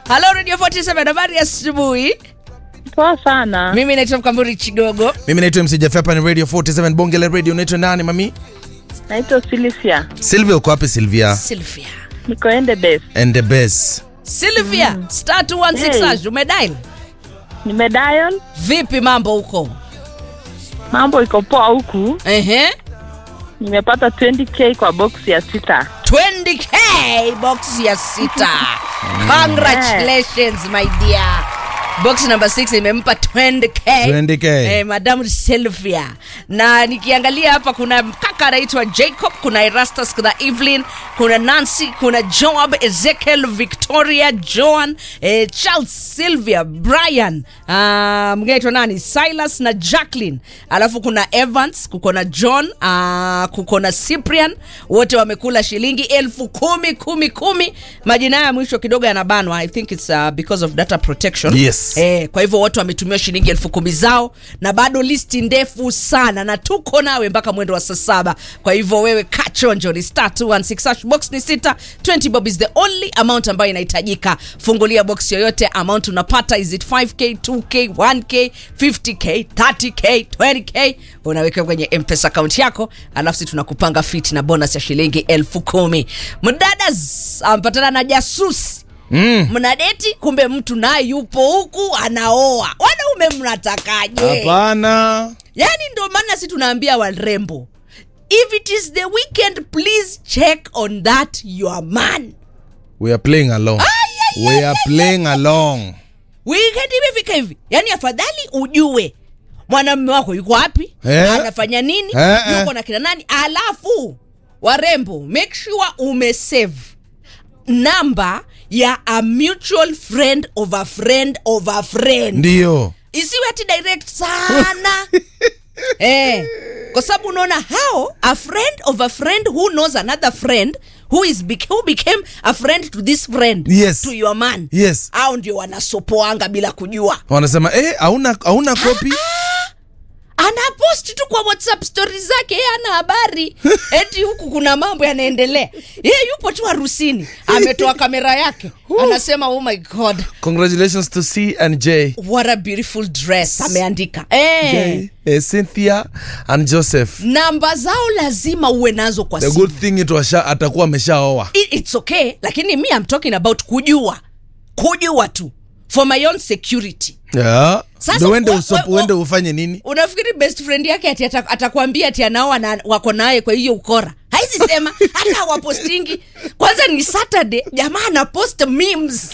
Halo Radio 47 habari ya asubuhi. Poa sana. Mimi naitwa Mkamburi Chigogo. mimi naitwa mc Jeff, hapa ni radio 47 bonge la radio unaitwa nani mami Naitwa Silvia. silvia uko wapi silvia Sylvia. Niko ende base. and the best Sylvia, star 216 Hey. hash umedial. Nimedial. Vipi mambo huko? Mambo iko poa huku. Ehe. Nimepata 20k kwa box ya sita. 20k box ya sita. Congratulations my dear. Box number 6 imempa 20k. 20K. Eh, Madam Sylvia. Na nikiangalia hapa kuna kaka anaitwa Jacob, kuna Erastus, kuna Evelyn, kuna Nancy, kuna Joab, Ezekiel, Victoria, Joan, eh, Charles, Sylvia, Brian, uh, mwingine anaitwa nani? Silas na Jacqueline. Alafu kuna Evans, kuko na John, uh, kuko na Cyprian, wote wamekula shilingi elfu kumi kumi kumi. Majina ya mwisho kidogo yanabanwa. I think it's uh, because of data protection. Yes. Eh, kwa hivyo wote wametumia shilingi elfu kumi zao na bado listi ndefu sana na tuko nawe mpaka mwendo wa saa saba kwa hivyo wewe kachonjo ni star 216 hash box ni sita 20 bob is the only amount ambayo inahitajika fungulia box yoyote amount unapata is it 5k 2k 1k 50k 30k 20k unaweka kwenye mpesa account yako alafu si tunakupanga fit na bonus ya shilingi elfu kumi mdadas ampatana na jasusi mm. mnadeti kumbe mtu naye yupo huku anaoa wanaume mnatakaje hapana yani ndo maana si tunaambia warembo if it is the weekend please check on that your man we are playing along we are playing along weekend imefika hivi yani afadhali ujue mwanamume wako yuko wapi Eh. anafanya nini Eh, eh. yuko na kina nani alafu warembo make sure umesave namba ya a mutual friend of a friend of a friend ndio isiwe ati direct sana eh, kwa sababu unaona hao a friend of a friend who knows another friend who is bec- who became a friend to this friend Yes. to your man yes au ndio wanasopoanga bila kujua wanasema eh, hauna hauna kopi anaposti tu kwa whatsapp stori zake ye ana habari eti huku kuna mambo yanaendelea ye yupo tu harusini ametoa kamera yake anasema oh my god congratulations to c and j what a beautiful dress ameandika eh. J, eh, cynthia and joseph namba zao lazima uwe nazo kwa the simu good thing it washa atakuwa ameshaoa It- it's okay lakini mi am talking about kujua kujua tu for my own security yeah. Sasa Ndio uende wa- usopo wa- uende ufanye nini unafikiri best friend yake ati ata- atakwambia ati anaoa na wako naye kwa hiyo ukora haisi sema hata hawapostingi kwanza ni saturday jamaa anapost memes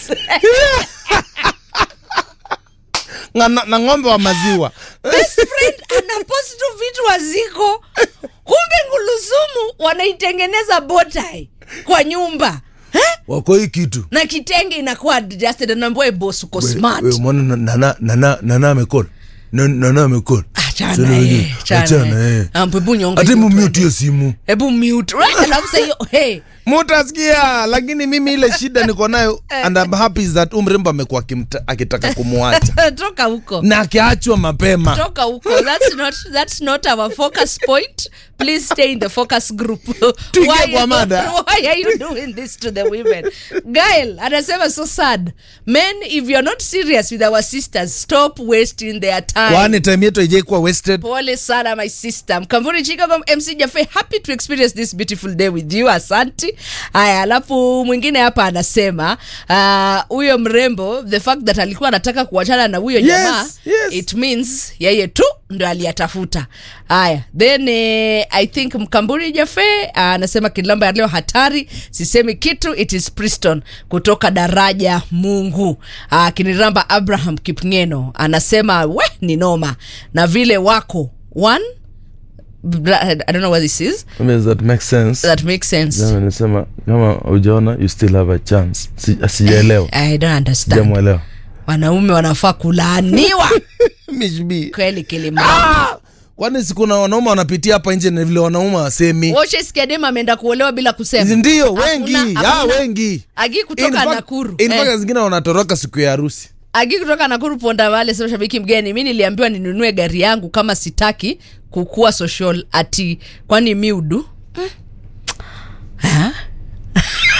na, na, na ng'ombe wa maziwa best friend anapost tu vitu waziko kumbe ngulusumu wanaitengeneza botai kwa nyumba eh? wako hii kitu na kitenge inakuwa adjusted anaambia boss uko smart We- we, mwana nana nana nana amekona Na- nana amekona Achana Sasa eh, wenyewe, achana achana, eh. eh. Ampe hebu nyonga hata hiyo mumute twende. hiyo simu hebu mute Right, alafu sasa hiyo hey mutasikia lakini mimi ile shida niko nayo and I'm happy is that umrembo amekuwa akimta- akitaka kumwacha toka huko na akiachwa mapema toka huko that's not that's not our focus point please stay in the focus group Tuingie why, kwa mada. why are you doing this to the women gail anasema so sad men if you're not serious with our sisters stop wasting their time kwani time yetu haijaikuwa wasted pole sana my sister mkamvuri chicago mc jafe happy to experience this beautiful day with you asanti haya alafu mwingine hapa anasema ah, huyo uh, mrembo the fact that alikuwa anataka kuachana na huyo Yes, jamaa yes. it means yeye tu ndo aliyatafuta haya then eh, i think mkamburi jafe ah, anasema kilamba ya leo hatari sisemi kitu it is priston kutoka daraja mungu ah, kiniramba abraham kipngeno anasema we ni noma na vile wako one I don't know what this is I mean, that makes sense that makes sense Jamaa anasema kama ujaona you still have a chance Si- sijaelewa I don't understand sijamwelewa wanaume wanafaa kulaaniwa Mishbi. kweli kilimramba kwani sikuna wanaume wanapitia hapa nje na vile wanaume wasemi Washe skadema ameenda kuolewa bila kusema ndio Hakuna- wengi ya hakuna- wengi agi In kutoka fact- nakuru in fact, eh. zingine wanatoroka siku ya harusi agi kutoka nakuru ponda vale sema shabiki mgeni mi niliambiwa ninunue gari yangu kama sitaki kukuwa social ati kwani miudu Hmm. Ha?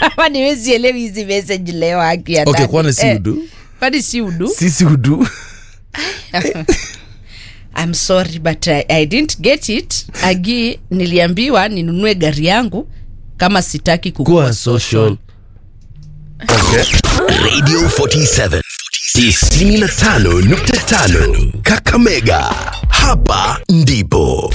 Ama niwezielewi hizi message leo haki ya okay ndani. kwani si Eh, udu kwani si udu sisi udu I'm sorry but I, I didn't get it agi niliambiwa ninunue gari yangu kama sitaki kukua kuwa social okay Radio 47 95.5 Kakamega. Hapa ndipo